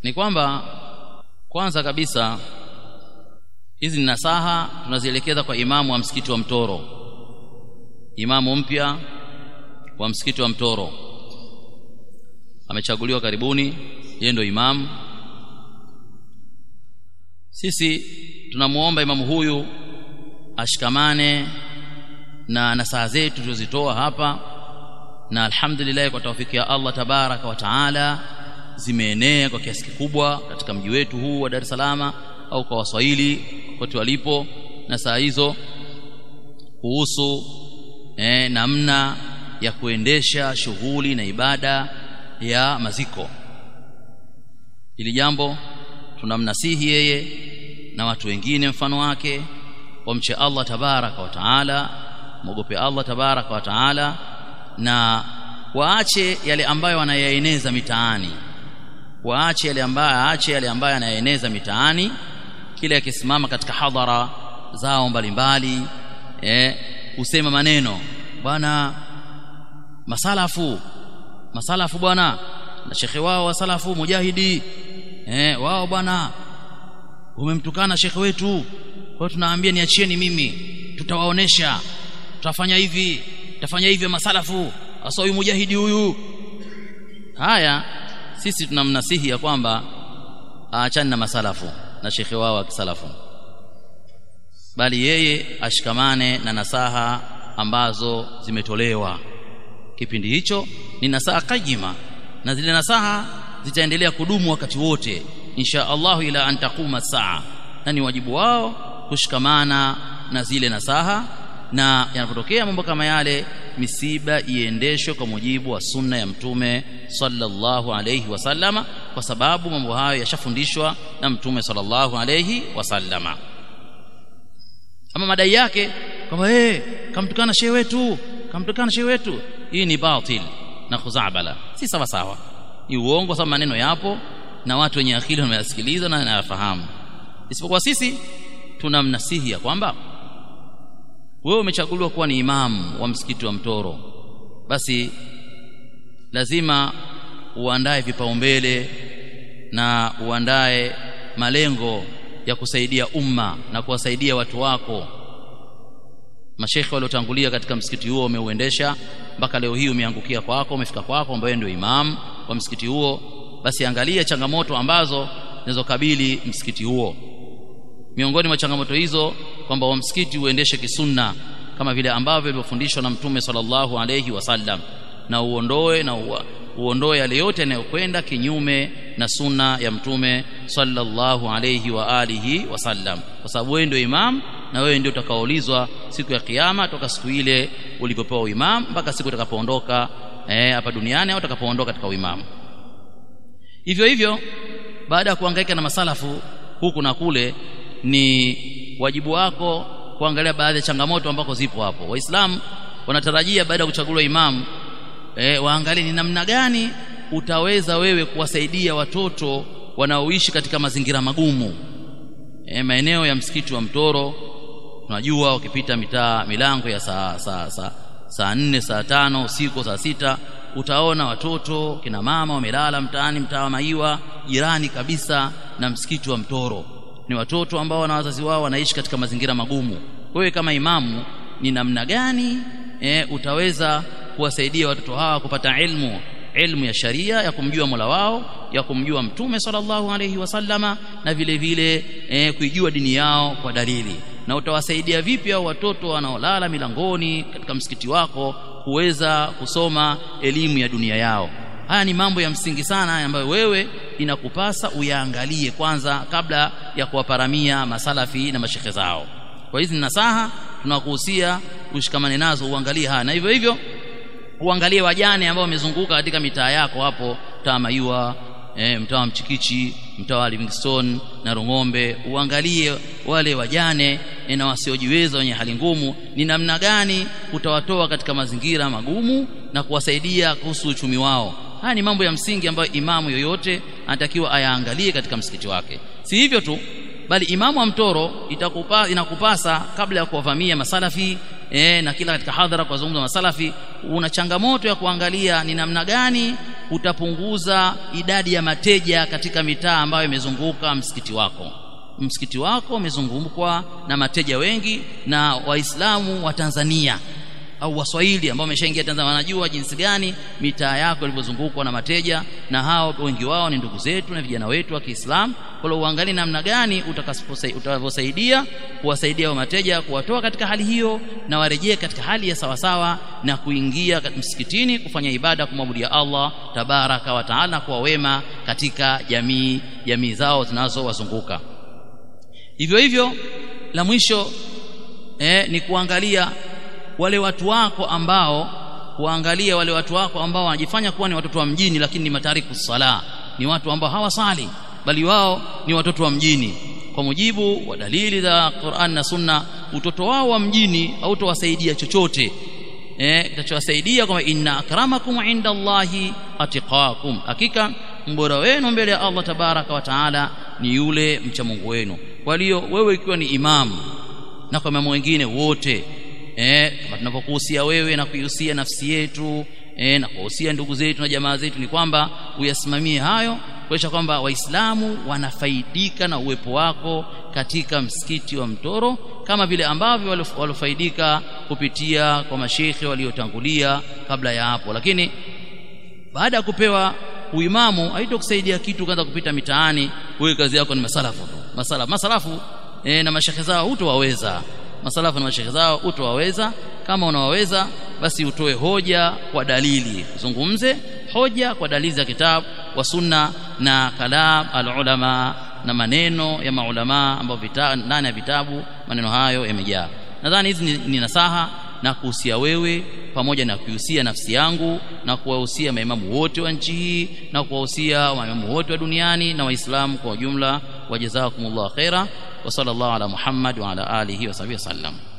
ni kwamba kwanza kabisa hizi ni nasaha tunazielekeza kwa imamu wa msikiti wa Mtoro imamu mpya wa msikiti wa Mtoro amechaguliwa karibuni yeye ndio imamu sisi tunamuomba imamu huyu ashikamane na nasaha zetu tulizozitoa hapa na alhamdulillah kwa taufiki ya Allah tabaraka wa taala zimeenea kwa kiasi kikubwa katika mji wetu huu wa Dar es Salaam au kwa Waswahili kote walipo na saa hizo kuhusu eh, namna ya kuendesha shughuli na ibada ya maziko ili jambo tunamnasihi yeye na watu wengine mfano wake wamche Allah tabaraka wa taala mwogope Allah tabaraka wa taala na waache yale ambayo wanayaeneza mitaani waache yale ambayo aache yale ambayo anayaeneza mitaani kile akisimama katika hadhara zao mbalimbali eh usema maneno bwana masalafu masalafu bwana na shekhe wao wa salafu mujahidi eh wao bwana umemtukana shekhe wetu kwa tunaambia niachieni mimi tutawaonesha tutafanya hivi tutafanya hivi masalafu hasa huyu mujahidi huyu haya sisi tunamnasihi ya kwamba aachane na masalafu na shekhe wao wa kisalafu bali yeye ashikamane na nasaha ambazo zimetolewa kipindi hicho ni nasaha kajima na zile nasaha zitaendelea kudumu wakati wote insha Allah ila an taquma saa na ni wajibu wao kushikamana na zile nasaha na yanapotokea mambo kama yale misiba iendeshwe kwa mujibu wa sunna ya mtume sallallahu alayhi wasallama kwa sababu mambo hayo yashafundishwa na mtume sallallahu alayhi wasallama ama madai yake kwamba eh kamtukana shehe wetu kamtukana shehe wetu hii ni batil na khuzabala si sawa sawa ni uongo sababu maneno yapo na watu wenye akili wanayasikiliza na wanayafahamu isipokuwa sisi tunamnasihi ya kwamba wewe umechaguliwa kuwa ni imamu wa msikiti wa Mtoro basi lazima uandae vipaumbele na uandae malengo ya kusaidia umma na kuwasaidia watu wako mashekhe waliotangulia katika msikiti huo umeuendesha mpaka leo hii umeangukia kwako umefika kwako ambaye ndio imam wa msikiti huo basi angalia changamoto ambazo zinazokabili msikiti huo miongoni mwa changamoto hizo kwamba wa msikiti uendeshe kisunna kama vile ambavyo ilivyofundishwa na mtume sallallahu alayhi wasallam na uondoe na uwa, uondoe yale yote yanayokwenda kinyume na sunna ya mtume sallallahu alayhi wa alihi wasallam kwa sababu wewe ndio imam na wewe ndio utakaoulizwa siku ya kiyama toka siku ile ulipopewa uimam mpaka siku utakapoondoka eh, hapa duniani au utakapoondoka katika uimamu hivyo hivyo baada ya kuhangaika na masalafu huku na kule ni wajibu wako kuangalia baadhi ya changamoto ambako zipo hapo waislamu wanatarajia baada ya kuchaguliwa imamu e, waangalie ni namna gani utaweza wewe kuwasaidia watoto wanaoishi katika mazingira magumu e, maeneo ya msikiti wa Mtoro tunajua ukipita mitaa milango ya saa saa saa saa nne saa tano usiku saa sita utaona watoto kina mama wamelala mtaani mtaa wa Maiwa jirani kabisa na msikiti wa Mtoro ni watoto ambao na wazazi wao wanaishi katika mazingira magumu wewe kama imamu ni namna gani e, utaweza kuwasaidia watoto hawa kupata ilmu ilmu ya sharia ya kumjua Mola wao ya kumjua Mtume sallallahu alaihi wasallama na vile vile e, kuijua dini yao kwa dalili na utawasaidia vipi hao watoto wanaolala milangoni katika msikiti wako kuweza kusoma elimu ya dunia yao haya ni mambo ya msingi sana ambayo wewe inakupasa uyaangalie kwanza kabla ya kuwaparamia masalafi na mashekhe zao kwa hizi nasaha tunakuhusia ushikamane nazo uangalie haya na hivyo hivyo uangalie wajane ambao wamezunguka katika mitaa yako hapo mtaa Mayua e, mtaa wa Mchikichi mtaa wa Livingstone na Rung'ombe uangalie wale wajane e, na wasiojiweza wenye hali ngumu ni namna gani utawatoa katika mazingira magumu na kuwasaidia kuhusu uchumi wao haya ni mambo ya msingi ambayo imamu yoyote anatakiwa ayaangalie katika msikiti wake si hivyo tu bali imamu wa mtoro itakupa, inakupasa kabla ya kuwavamia masalafi e, na kila katika hadhara kwa zungumza masalafi una changamoto ya kuangalia ni namna gani utapunguza idadi ya mateja katika mitaa ambayo imezunguka msikiti wako msikiti wako umezungukwa na mateja wengi na waislamu wa Tanzania au waswahili ambao wameshaingia Tanzania wanajua jinsi gani mitaa yako ilivyozungukwa na mateja na hao wengi wao ni ndugu zetu na vijana wetu wa Kiislamu kwa hiyo uangalie namna gani utakavyosaidia kuwasaidia wa mateja kuwatoa katika hali hiyo na warejee katika hali ya sawasawa na kuingia msikitini kufanya ibada kumwabudia Allah tabaraka wa taala kwa wema katika jamii jamii zao zinazowazunguka hivyo hivyo la mwisho eh, ni kuangalia wale watu wako ambao kuangalia wale watu wako ambao wanajifanya kuwa ni watoto wa mjini lakini ni matariku sala ni watu ambao hawasali bali wao ni watoto wa mjini kwa mujibu wa dalili za Qur'an na Sunna utoto wao wa mjini hautowasaidia chochote eh kitachowasaidia kwamba inna akramakum inda Allahi atiqakum hakika mbora wenu mbele ya Allah tabaraka wa taala ni yule mcha Mungu wenu kwa hiyo wewe ikiwa ni imamu na kwa mambo wengine wote eh kama tunavyokuhusia wewe na kuihusia nafsi yetu eh na kuhusia ndugu zetu na jamaa zetu ni kwamba uyasimamie hayo kuonyesha kwamba waislamu wanafaidika na uwepo wako katika msikiti wa Mtoro kama vile ambavyo walofaidika kupitia kwa mashekhe waliotangulia kabla ya hapo lakini baada ya kupewa uimamu haitokusaidia kitu kaanza kupita mitaani wewe kazi yako ni masalafu tu masalafu masalafu e, na mashekhe zao hutowaweza masalafu na mashekhe zao hutowaweza kama unawaweza basi utoe hoja kwa dalili zungumze hoja kwa dalili za kitabu wa sunna na kalam alulama na maneno ya maulama ambao ndani ya vitabu maneno hayo yamejaa nadhani hizi ni, ni nasaha na kuhusia wewe pamoja na kuhusia nafsi yangu na kuwahusia maimamu wote wa nchi hii na kuwahusia maimamu wote wa duniani na waislamu kwa ujumla wajazakumullahu khaira wa sallallahu ala muhammad wa ala alihi wa sahbihi wasallam